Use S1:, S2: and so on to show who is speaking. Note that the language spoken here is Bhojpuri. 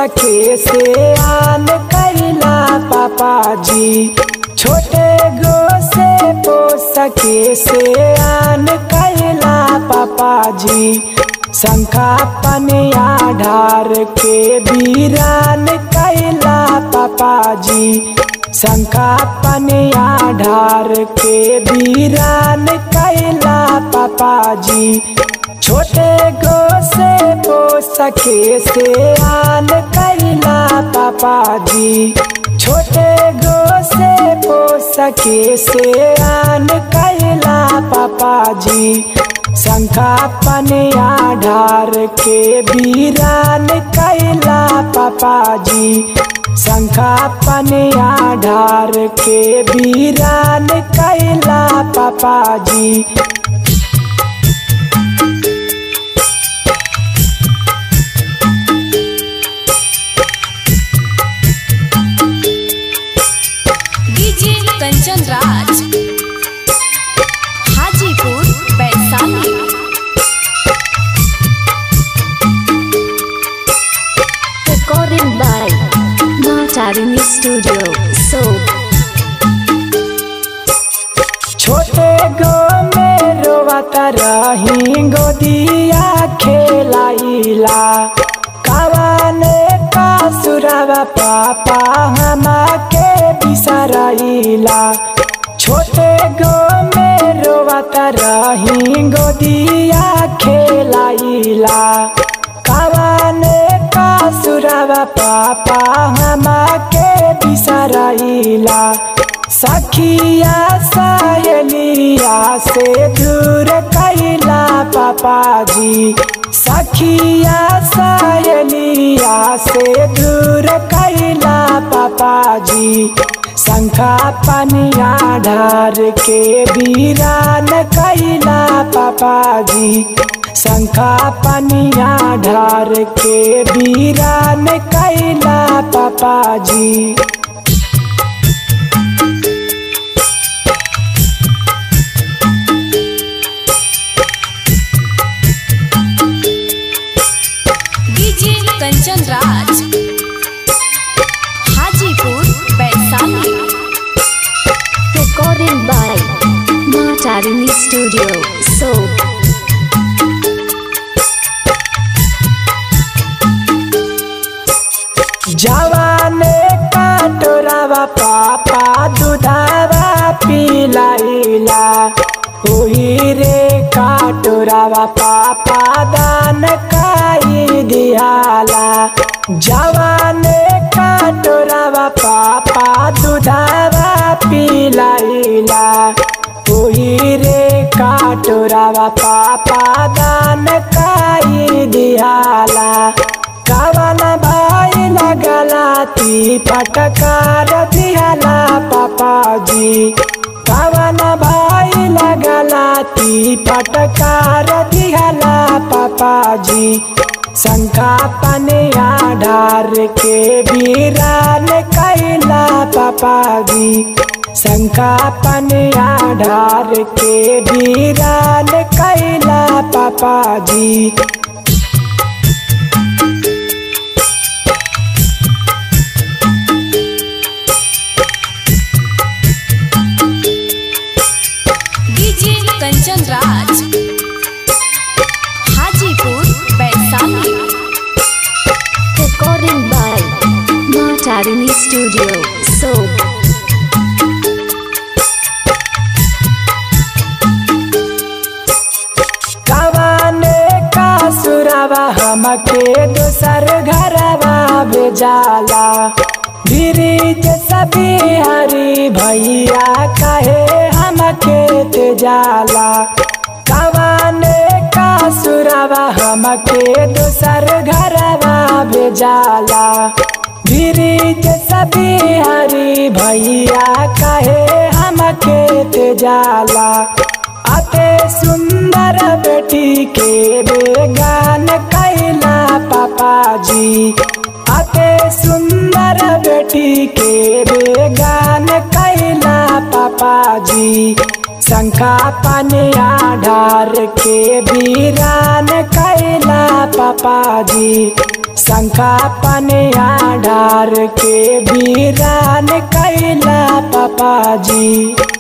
S1: सखे से आन कैला पापा जी छोटे गो से पो सखे से आन कैला पापा जी शंखा पनिया ढार के बीरान कैला पापा जी शंखा पनिया ढार के बीरान कैला पापा जी छोटे गो से पो सखे से आन कैला पापा जी छोटे गो से पो सखे से आन कैला पापा जी शंखा पनिया ढार के बीरान कैला पापा जी शंखा पनिया ढार के बीरान कैला पापा जी
S2: DJ Kanchan Raj Hajipur Vaishali
S3: Recording by Matarini Studio, Soap.
S1: छोटे गो में रोवता रही गोदिया खेलाइला कवाने का सुरवा पापा हमा के बिसराइला छोटे गो में रोवता रही गोदिया खेलाइला कवाने का सुरवा पापा हमा के बिसराइला सखिया सहेलिया से दूर कैला पापा जी सखिया सहेलिया से दूर कैला पापा जी शंखा पनिया ढार के बीरान कैला पापा जी शंखा पनिया ढार के बीरान कैला पापा जी
S2: DJ Kanchan Raj Hajipur Vaishali
S3: Recording by Matarini Studio, Soap.
S1: जवाने काटोरावा पापा दुधावा पिलाइला ओही रे काटोरावा पापा दान काई दियाला जवाने काटोरावा पापा दुधावा पिलाइला ओही रे काटोरावा पापा दान काई दियाला कवन भाई लगलाती पटकार दिहला पापा जी कवन भाई लगलाती पटकार दिहला पापा जी शंखा पनिया ढार के बीरान कैला पापा जी शंखा पनिया ढार के बीरान कैला पापा जी
S2: DJ Kanchan Raj Hajipur Vaishali
S3: Recording by Matarini Studio, Soap.
S1: कवाने का सुरवा हमके दोसर घरवा भेजाला ब्रिज सभी हरी भैया कहे हमके तेजाला कवाने का सुरवा हमके दोसर घरवा भेजाला ब्रिज सभी हरी भैया कहे हमके तेजाला अते सुंदर बेटी के बेगान कैला पापा जी अते सुंदर बेटी के बेगान कैला पापा जी शंख शंखा पनिया ढार के वीरान कैला पापा जी शंखा पनिया ढार के वीरान कैला पापा जी